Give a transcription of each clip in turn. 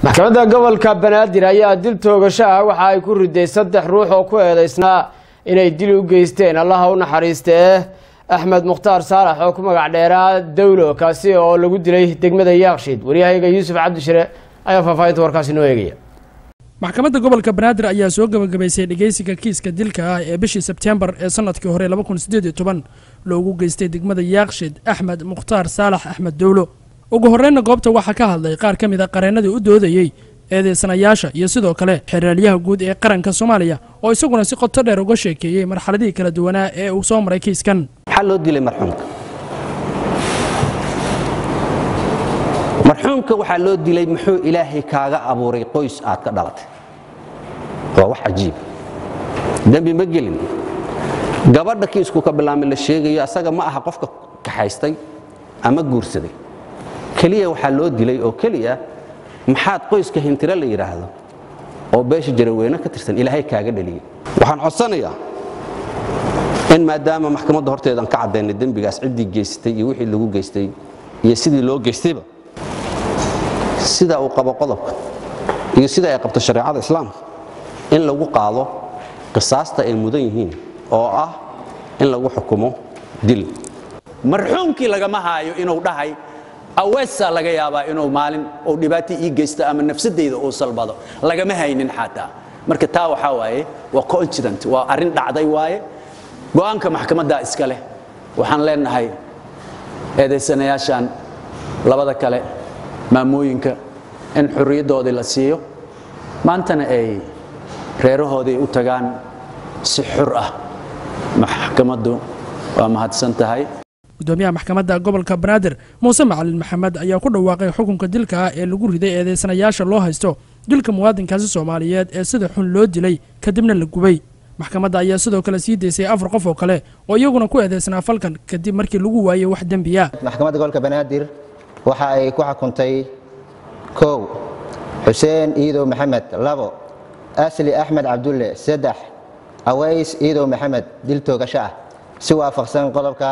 maxkamadda gobolka banaadir ayaa dil toogasho ah waxa ay ku riday saddex ruux oo ku eedeysnaa inay dil u geysteen allaha u naxariistee axmed mukhtaar saalax oo ku magac dheeraa dawlo kaasi oo lagu dilay degmada yaaqshiid waryahayaga yuusuf cabdishire ayaa faahfaahinta warkaasi noo eegaya maxkamadda gobolka banaadir ayaa soo gebagabaysay dhegeysiga kiiska dilka ah ee bishii sebteembar ee sanadkii hore loogu geystay degmada yaaqshiid axmed mukhtaar saalax axmed dowlo ugu horreynna goobta waxaa ka hadlay qaar ka mid a qareennadii u doodayey eedeysanayaasha iyo sidoo kale xeraalyaha guud ee qaranka soomaaliya oo isaguna si qoto dheer uga sheekeeyey marxaladihii kala duwanaa ee uu soo maray kiiskan maxaa loo dilay marxuumka marxuumka waxaa loo dilay muxuu ilaahay kaaga abuuray qoys aad ka dhalatay waa wax cajiib dembi ma gelin gabadha kiisku ka bilaamay la sheegayo asaga ma aha qofka kaxaystay ama guursaday keliya waxaa loo dilay oo keliya maxaad qoyska hintiro la yidhaahdo oo beesha jaraweyne ka tirsan ilaahay kaaga dhaliyey waxaan codsanayaa in maadaama maxkamadda horteedan ka caddaynay dembigaas ciddii geystay iyo wixii lagu geystay iyo sidii loo geystayba sida uu qabo qodobka iyo sida ay qabto shareecada islaamka in lagu qaado qisaasta ay mudan yihiin oo ah in lagu xukumo dil marxuumkii lagama haayo inuu dhahay aweesaa laga yaabaa inuu maalin uu dhibaato ii geysto ama nafsadayda uu salbado lagama haynin xataa marka taa waxaa waaye waa coincident waa arrin dhacday waaye go'aanka maxkamaddaa iska leh waxaan leenahay eedaysanayaashan labada kale maamooyinka in xurriyaddoodii la siiyo maantana ay reerahoodii u tagaan si xur ah maxkamaddu waa mahadsan tahay gudoomiyaha maxkamadda gobolka banaadir muuse macalin maxamed ayaa ku dhawaaqay xukunka dilka ah ee lagu riday eedeysanayaasha loo haysto dilka muwaadinkaasi soomaaliyeed ee sida xun loo dilay kadibna la gubay maxkamadda ayaa sidoo kale sii daysay afar qof oo kale oo iyaguna ku eedeysnaa falkan kadib markii lagu waayey wax dembiya maxkamadda gobolka banaadir waxa ay ku xukuntay kow xuseen iidow maxamed labo asli axmed cabdulle saddex aways iidow maxamed dil toogasho ah si waafaqsan qodobka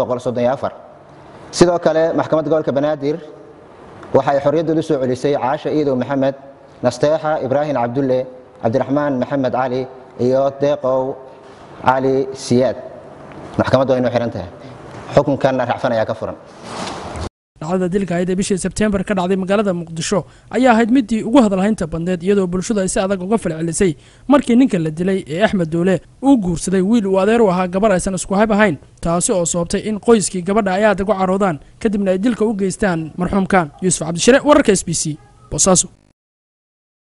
sidoo kale maxkamadda gobolka banaadir waxay xorriyadoodu soo celisay caasha iidow maxamed nasteexa ibraahim cabdulle cabdiraxmaan maxamed cali iyo deeqow cali siyaad maxkamaddu way noo xihan tahay xukunkanna racfan ayaa ka furan dhacdada dilka ahayd ee bishii sebteembar ka dhacday magaalada muqdisho ayaa ahayd midii ugu hadalhaynta badneed iyadoo bulshadu ay si adag uga falcelisay markii ninka la dilay ee axmed doole uu guursaday wiil uu adeer u ahaa gabar aysan isku hab ahayn taasi oo sababtay in qoyskii gabadha ay aad uga caroodaan kadibna ay dilka u geystaan marxuumkan yuusuf cabdishire wararka s b c boosaaso